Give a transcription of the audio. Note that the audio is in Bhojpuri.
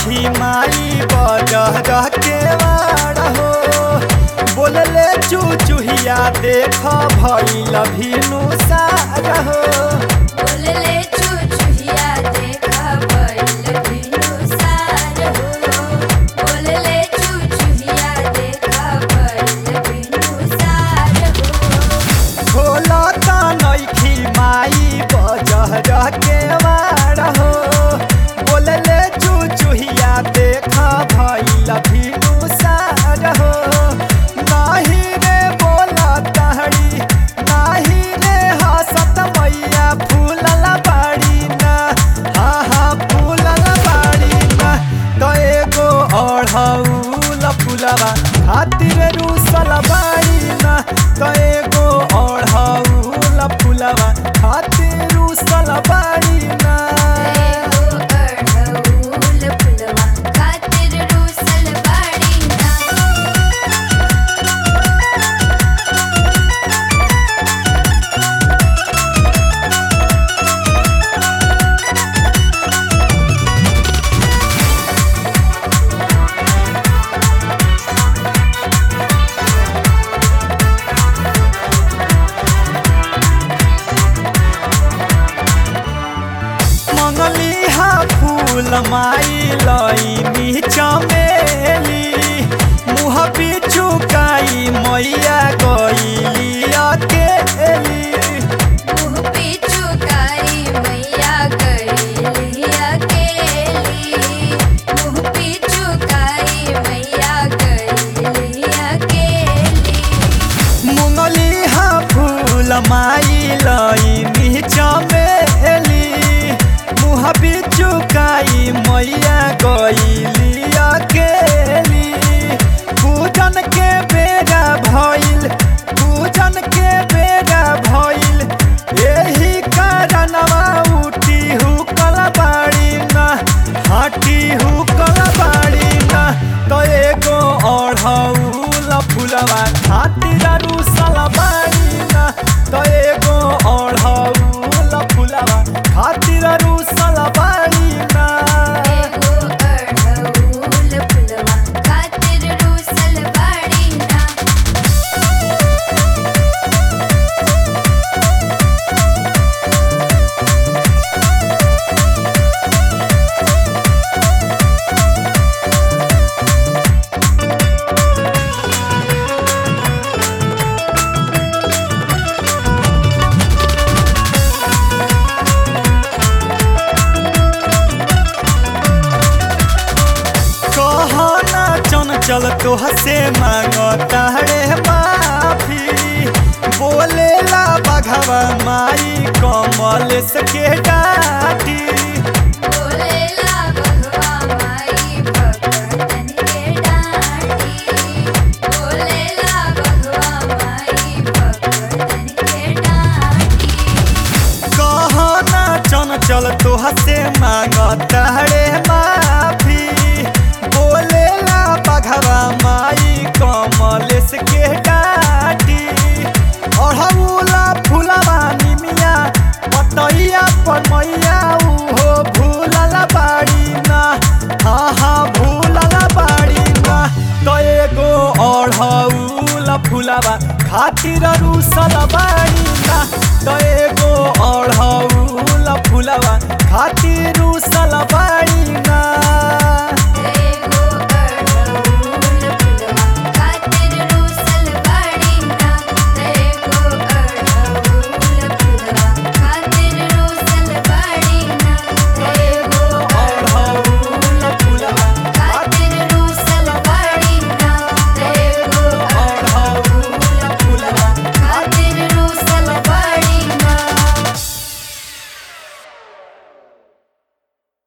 नइखी माई बजह के वाड़ हो बोलले चुचुहिया देख भइल भिनु सार हो बोलले चुचुहिया देखा बैल बिनु सार हो बोलले चुचुहिया देखा बैल बिनु सार हो खोलता नइखी माई बजह के वाड़ हो बोलले चुचुहिया देख भइल भिनु सार हो नाही रे बोला तहरी नाही रे हसत मैया फूलल बाड़ी ना हा हा फूलल बाड़ी ना तो एगो अढ़ौल फूलवा खातिर रूसल बाड़ी ना तो एगो अढ़ौल फूलवा खातिर रूसल बाड़ी ना एगो अढ़ऊल फुलवा खातिर रूसल बाड़ी ना मंगली हा फूल माई लईनी चमेली मुँह पिचुकाई मैया गईली अकेली मुँह पिचुकारी मैया गईली अकेली मुँह पिचुकारी मैया गईली अकेली मुंगली हा फूल माई लईनी चमेली मुँह पिचुकाई मैया गईली अकेली पूजन के बेगा भइल पूजन के बेगा भइल एही कारणवा उठी हुकल बाड़ी ना हाटी हुकल बाड़ी ना तो एगो अढ़ौल फूलवा खातिर रूसल बाड़ी ना तो एगो अढ़ौल फूलवा खातिर रूसल बाड़ी ना एगो अढ़ऊल फुलवा खातिर रूसल बाड़ी ना कहना चंचल तोह से मांगता रे माफी बोलेला बघवा माई कमल के डाटी बोलेला बघवा माई भगतन के डांटी बोलेला बघवा माई भगतन के डांटी कहना चंचल तोह से मांगता रे माफी बोलेला बघवा माई कमल के डाटी अढ़ौला फूलवा निमिया पतैया पर मैया उहो भूलल बाड़ी ना हाँ हाँ भूलल बाड़ी ना तो एगो अढ़ौल फूलवा खातिर रूसल बाड़ी ना तो एगो अढ़ौल फूलवा खातिर रूसल